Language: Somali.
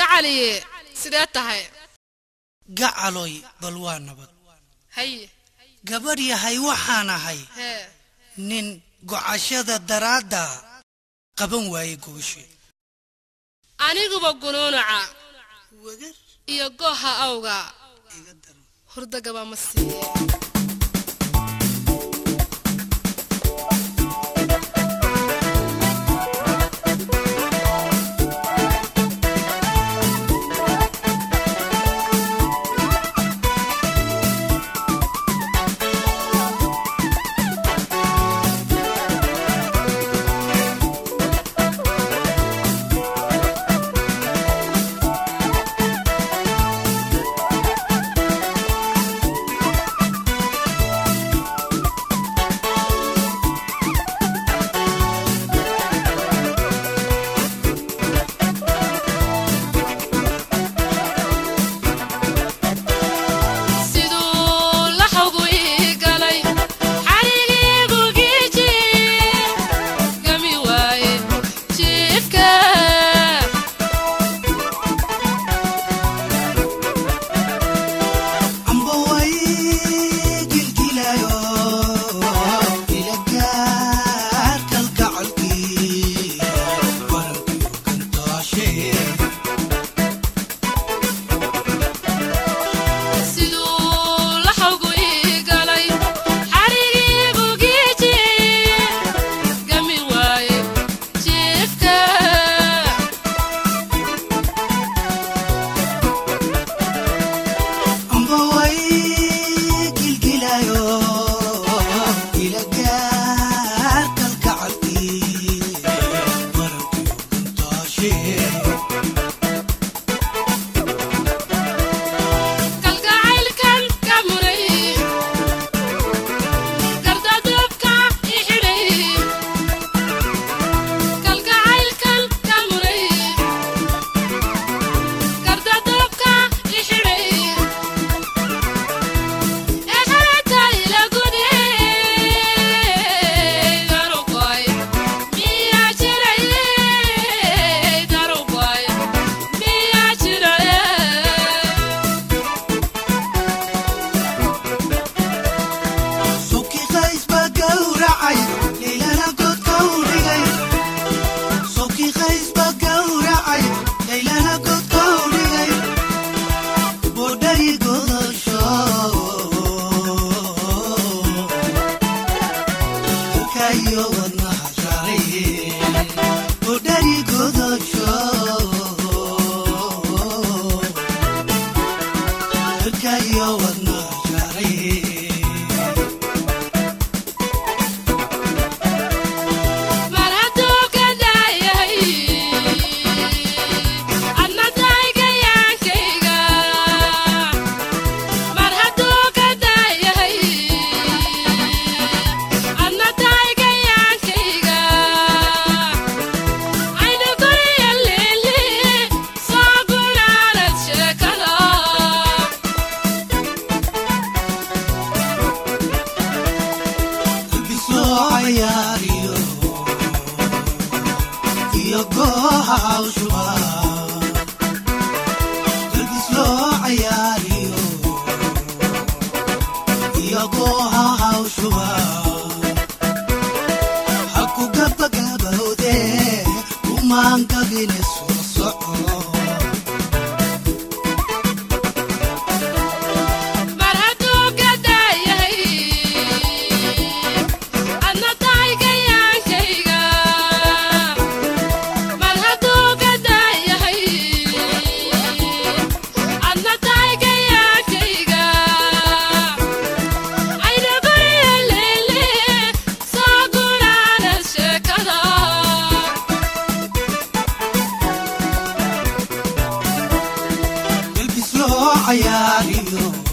gacaliye sidee tahay gacaloy bal waa nabad haye gabadh yahay waxaan ahay hee nin gocashada daraadda qaban waaye gooshe aniguba gunuunaca wagar iyo gooha awga iga daran hurdagaba ma siiye siduu laxawgu ii galay xarigiigu giiji gami waaye jiifka amba way gilgilayo ila gaar kalgacalkii warankiyo gantaashe siduu laxawgu ii galay xarigiigu giiji gami waaye jiifka amba way gilgilayo ila gaar kalgacalkii warankiyo gantaashe kalgacaylkan ka muray gardadubka i xidhay kalgacaylkan ka muray gardadubka i xidhay ee xerata ila gude darugoy miyaa jiray darugoy miyaa jiray Soki qays baa gowracay leylana godka u dhigay Soki qays baa gowracay leylana godka u dhigay Boodhari godasho Kayo wadnaha shaaciye Boodhari godasho Kayo wadnaha shaaciye mar hadduu ka daayahay adna daygayaankayga mar hadduu ka daayahay adna daygayaankayga aynu guriya leeli soo gunaanad sheekada Bisoo cayaariyo iyo gooha hawshuba Bisoo cayaariyo iyo gooha hawshuba Haku gabagabawde kumaan gabine soo soco mar hadduu ka daayahay adna daygayaankayga mar hadduu ka daayahay adna daygayaankayga ayna guriya leele soo gunaanad sheekada Bisoo cayaariyo